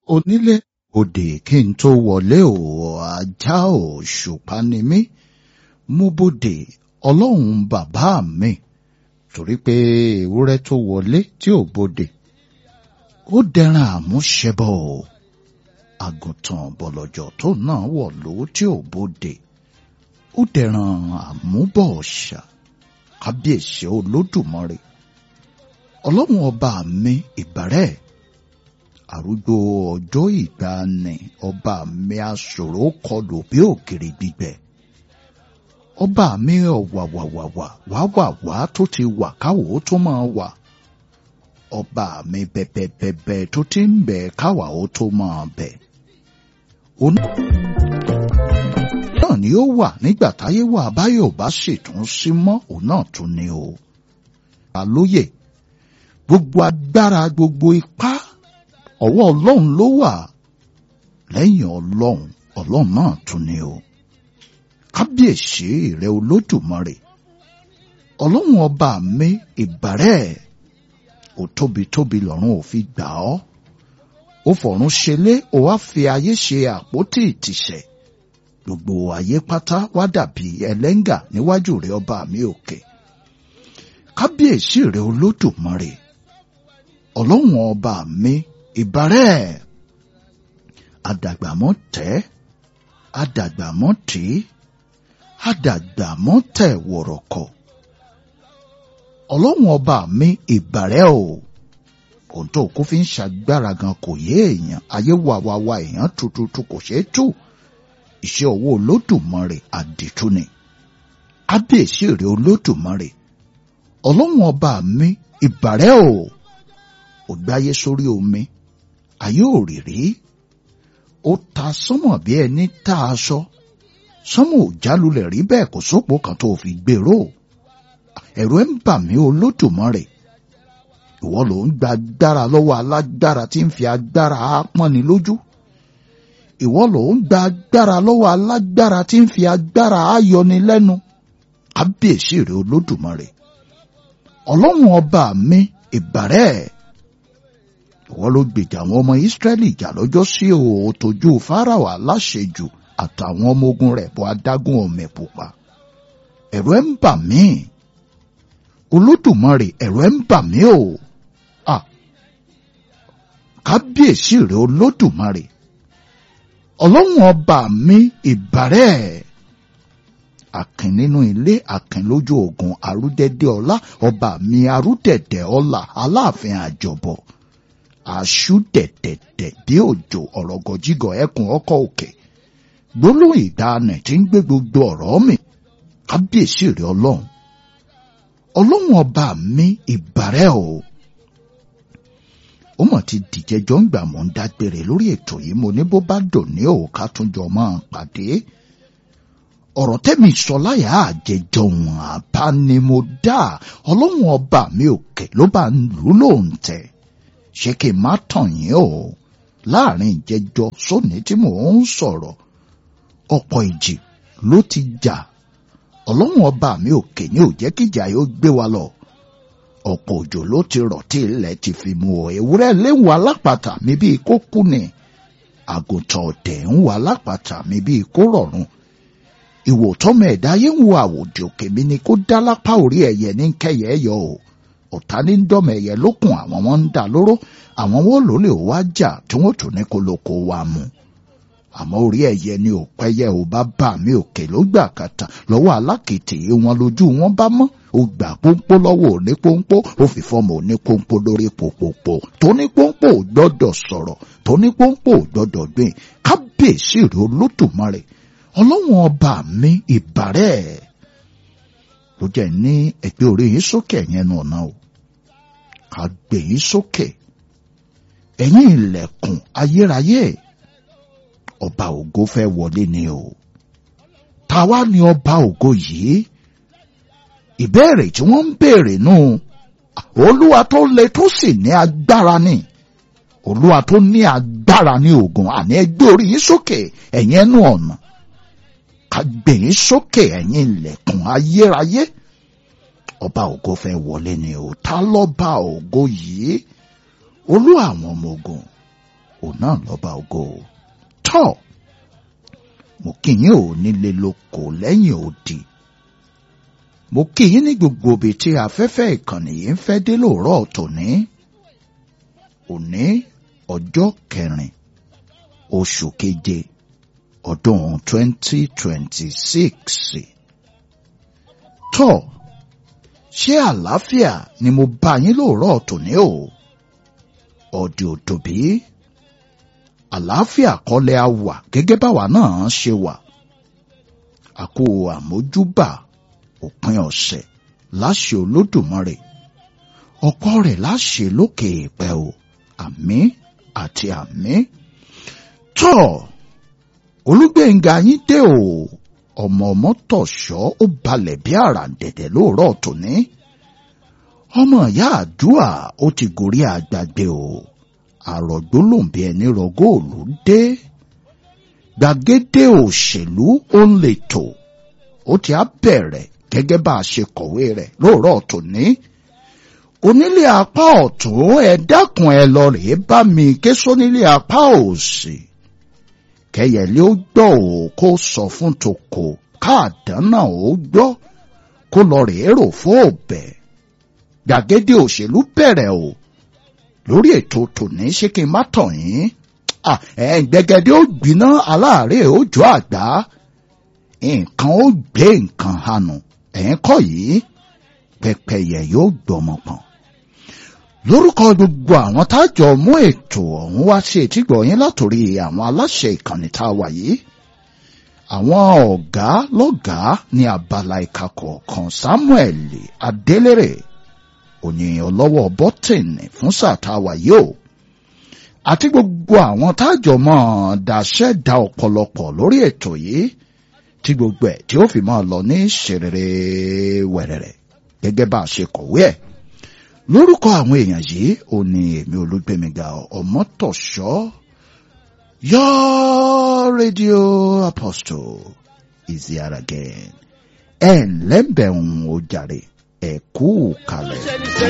onílé òde kí n tó wọlé o ajá òṣùpá ni mí mú bòde ọlọ́run bàbá mi torí pé ewúrẹ́ tó wọlé tí ò bòde ó dẹran àmúṣẹbọ o àgùntàn bọ̀lọ̀jọ̀ tó náà wọ̀ ló tí ò bòde ó dẹran àmúbọ̀ọ̀ṣà kábíyèsí olódùmarè ọlọ́run ọba mi ìbàrẹ̀ àrúgbó ọjọ́ ìgbàanì ọba mi aṣòro kọlù bí ògiri gbígbẹ ọba mi ọ̀wàwàwàwà wàwàwà tó ti wà káwò tó máa wà ọba mi bẹ̀bẹ̀bẹ̀bẹ̀ tó ti ń bẹ̀ káwà ó tó máa bẹ̀ òun náà ni ó wà nígbà táyé wà báyọ̀ bá ṣètún sí mọ́ òun náà tún ni o àlóyè gbogbo agbára gbogbo ipá ọwọ́ ọlọ́run ló wà lẹ́yìn ọlọ́run ọlọ́run náà tún ni o kábíyèsí rẹ olódùmarè ọlọ́run ọba mi ìbàrẹ̀ ò tóbi tóbi lọ́run ò fi gbà ọ́ ó fọ̀run ṣelé ó wá fi ayé ṣe àpótí ìtìsẹ̀ gbogbo ayé pátá wá dàbí ẹlẹ́ngà níwájú rẹ ọba mi òkè kábíyèsí rẹ olódùmarè ọlọ́run ọba mi ìbàrẹ̀ àdàgbàmọ́ tẹ́ àdàgbàmọ́ tí àdàgbàmọ́ tẹ̀ wọ̀rọ̀kọ̀ ọlọ́run ọba mi ìbàrẹ̀ o ohun tó kó fi ń ṣàgbára gan kò yé èèyàn ayé wà wá wá èèyàn tututu kò ṣeé tú iṣẹ́ owó olódùmarè àdìtú ni ábíyèsí rẹ̀ olódùmarè ọlọ́run ọba mi ìbàrẹ̀ o ò gbáyé sórí omi ayé ò rí rí ó ta sánmọ̀ bí ẹni tá aṣọ sánmọ̀ ò jálulẹ̀ rí bẹ́ẹ̀ kò sópò kan tó fi gbèrò ẹ̀rù ẹ̀ ń bà mí olódùmarè ìwọ ló ń gba agbára lọ́wọ́ alágbára tí ń fi agbára á pọ́nni lójú ìwọ ló ń gba agbára lọ́wọ́ alágbára tí ń fi agbára á yọni lẹ́nu kábíyèsí rẹ olódùmarè ọlọ́run ọba mi ìbàrẹ̀ ìwọ ló gbèjà àwọn ọmọ ìsírẹ́lì jà lọ́jọ́ sí òòtójú fáráò aláṣejù àtàwọn ọmọ ogun rẹ̀ bọ́ adágún ọmọ pupa ẹ̀rù ẹ̀ ń bà mí olódùmarè ẹ̀rù ẹ̀ ń bà mí o à kábíyèsí rẹ̀ olódùmarè ọlọ́run ọba mi ìbàrẹ̀ àkìn nínú ilé àkìn lójú ogun arúdẹ́dẹ́ ọlá ọba mi arúdẹ̀dẹ̀ ọlá aláàfin àjọbọ̀ àṣù dẹ̀dẹ̀dẹ̀ bí òjò ọ̀rọ̀gọ̀jígọ̀ ẹkùn ọkọ̀ òkè gbólóhùn ìdáná tí ń gbé gbogbo ọ̀rọ̀ mi kábíyèsí rẹ̀ ọlọ́run ọlọ́run ọba mi ìbàrẹ̀ o ó mọ̀ ti dìjẹ́jọ́ ń gbà mọ́ ń dágbére lórí ètò yìí mo ní bó bá dùn ní òòká tún jọ máa pàdé ọ̀rọ̀ tẹ́mi sọ láyà àjẹjọ wọn àbá ni mo dá ọlọ́run ọba mi òkè ló bá ń lù lóun tẹ̀ ṣé kí n má tàn yín o láàrin ìjẹjọ sóní tí mò ń sọ̀rọ̀ ọ̀pọ̀ ìjì ló ti jà ọlọ́run ọba mi òkè ní ò jẹ́ kíjà yóò gbé wa lọ ọ̀pọ̀ òjò ló ti rọ̀ tí ilẹ̀ ti fi mu ọ̀ ewúrẹ́ léwu alápàtà mi bíi kó kú ni àgùntàn ọ̀tẹ̀ ń wà alápàtà mi bíi kó rọ̀run ìwò tọ́mọ ẹ̀dá yé ń wo àwòdì òkè mi ni kó dá lápá orí ẹ̀yẹ ní kẹyẹ yọ o ọ̀tá ní dọ́mọ ẹ̀yẹ lókun àwọn wọn ń dà lóró àwọn wọn ló lè wá jà tí wọ́n tún ní kó lóko wa mu àmọ́ orí ẹ̀yẹ ni ò pẹ́yẹ ò bá bà mí òkè ló gbà kàtà lọ́wọ́ alákìtì wọn lójú wọn bá mọ́ ó gbà pónpó lọ́wọ́ òní pónpó ó fi fọ́ọ̀mù òní pónpó lórí pòpòpò tóní pónpó ò gbọ́dọ̀ sọ̀rọ̀ tóní pónpó ò gbọ́dọ̀ gbìn kábíyèsí rẹ̀ olódùmarè ọlọ́wọ́n ọba mi ìbàrẹ̀ ló jẹ́ ní ẹgbẹ́ orí yín sókè yẹn nù ọ̀nà o ká gbé yín sókè ẹ̀yìn ilẹ̀kùn ayérayé ọba ògo fẹ́ wọlé ni o táwa ni ọba ògo yìí ìbéèrè tí wọ́n ń béèrè nù olúwa tó le tó sì ní agbára ni olúwa tó ní agbára ní ogun àní ẹgbẹ́ orí yín sókè ẹ̀yìn ẹnu ọ̀nà ká gbé yín sókè ẹ̀yìn ilẹ̀kùn ayérayé ọba ògo fẹ́ wọlé ni o ta lọ́ba ògo yìí olú àwọn ọmọ ogun òun náà lọ́ba ògo tọ́ mo kí yín ò nílé lóko lẹ́yìn odi mo kí yín ní gbogbo ibi tí afẹ́fẹ́ ìkànnì yìí ń fẹ́ dé lóòrọ̀ tòní òní ọjọ́ kẹrin oṣù keje ọdún 2026 tọ́ ṣé àlàáfíà ni mo bá yín lóòrọ̀ tòní o ọdẹ òdòbí àlàáfíà kọ́lẹ̀ á wà gẹ́gẹ́ báwa náà ṣe wà àkó àmójúbà òpin ọ̀sẹ̀ láṣẹ olódùmarè ọ̀pọ̀ rẹ̀ láṣẹ lókè ìpẹ́ o àmín àti àmín tọ́ olúgbẹ̀ngà yín dé o ọmọ ọmọ tọ̀ṣọ́ ó balẹ̀ bí àràǹdẹ̀dẹ̀ lóòrọ̀ tòní ọmọ ìyá àdúà ó ti gorí àgbàgbé o àrògbó lòǹbí ẹni rọgóòlù dé gbàgede òṣèlú ó ń lè tò ó ti á bẹ̀rẹ̀ gẹ́gẹ́ bá a ṣe kọ̀wé rẹ̀ lóòrọ̀ tòní onílé apá ọ̀tún ẹ dákun ẹ lọ rèé bá mi ké sónílé apá òsì kẹyẹlé ó gbọ́ ò kó sọ fún toko káàdánà ó gbọ́ kó lọ rèé rò fún òbẹ gbàgede òṣèlú bẹ̀rẹ̀ o lórí ètò tòní ṣé kí n má tàn yín ẹ̀ gbẹgẹdẹ ó gbiná aláàárẹ̀ ó jọ àgbá nǹkan ó gbé nǹkan hànú ẹ̀yìn kọ́ yìí pẹ́pẹ́yẹ yóò gbọmọ pọ̀n lórúkọ gbogbo àwọn tájọ mú ètò ọ̀hún wá sí etígbọ̀ yín látòrí àwọn aláṣẹ ìkànnì tá a wà yìí àwọn ọ̀gá lọ́gàá ní abala ìka kọ̀ọ̀kan Samuel Adélèrè òní ọlọ́wọ́ bọ́tìnì fún sáà tá a wà yìí o àti gbogbo àwọn tájọ mọ́ daṣẹ́ da ọ̀pọ̀lọpọ̀ lórí ètò yìí tí gbogbo ẹ̀ tí ó fi máa lọ ní ṣèrèrè wẹ̀rẹ̀rẹ̀ gẹ́gẹ́ bá a ṣe kọ̀wé ẹ̀ lórúkọ àwọn èèyàn yìí ò ní èmi olúgbẹmíga ọmọtọ̀ṣọ́ your radio apostle is here again ẹ̀ ń lẹ́bẹ̀ẹ́ ń o jàre ẹ̀ kú kalẹ̀.